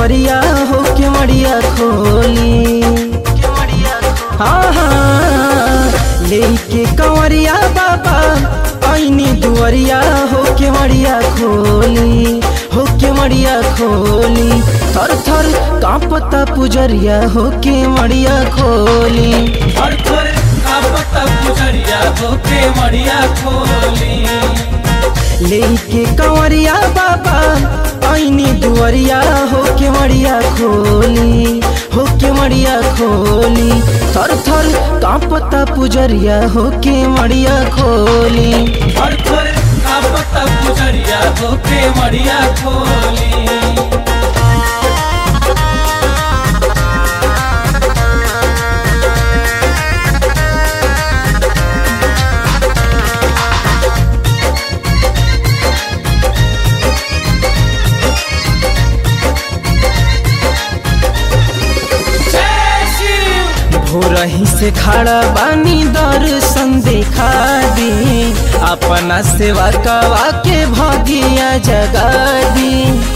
दुआरिया हो के मड़िया खोली हाँ हाँ लेके कंवरिया बाबा ऐनी दुआरिया हो के मड़िया खोली हो के मड़िया खोली थर थर कांपता पुजरिया हो के मड़िया खोली हर थोर कापता पुजरिया होके मड़िया खोली लेके कंवरिया बाबा ऐनी दुआरिया हो के मड़िया खोली हो के मड़िया खोली थर थर कांपता पुजरिया हो के मड़िया खोली हर थोर कापता पुजरिया होके मड़िया खोली जय शिव भोरही से खड़ा बानी दर्शन देखा दी अपना सेवा कवा के भगिया जगा दी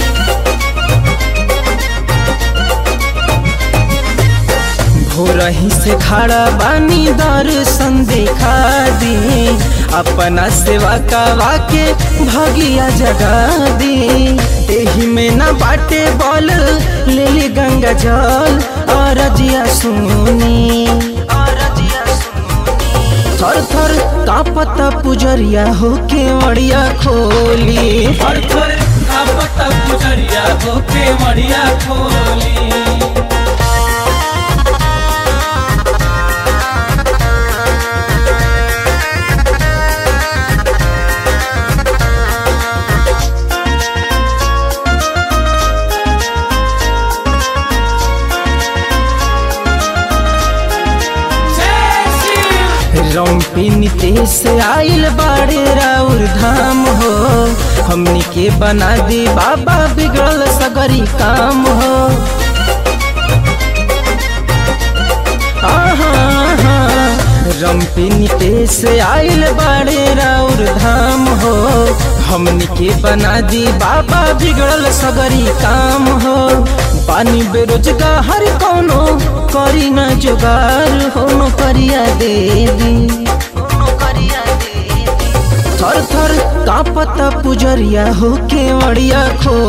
भोरही से खड़ा बानी दर्शन देखा दी अपना सेवा कवा के भगिया जगा दी एही में ना बाटे बल ले ली गंगा जल और रजिया सुनी थर थर कापता पुजरिया हो के मड़िया खोली हर थोर कापता पुजरिया होके मड़िया खोली जय शिव रौपी नीतीश आइल बाड़े राउर धाम हो हमनी के बना दी बाबा बिगड़ल सगरी काम हो रम्पी नीतीश आइल बाड़े राउर धाम हो हमनी के बना दी बाबा बिगड़ल सगरी काम हो पानी बेरोजगार कौनो करी ना जुगार हो नौकरिया दे दी थर थर कापता पुजरिया हो के मड़िया खो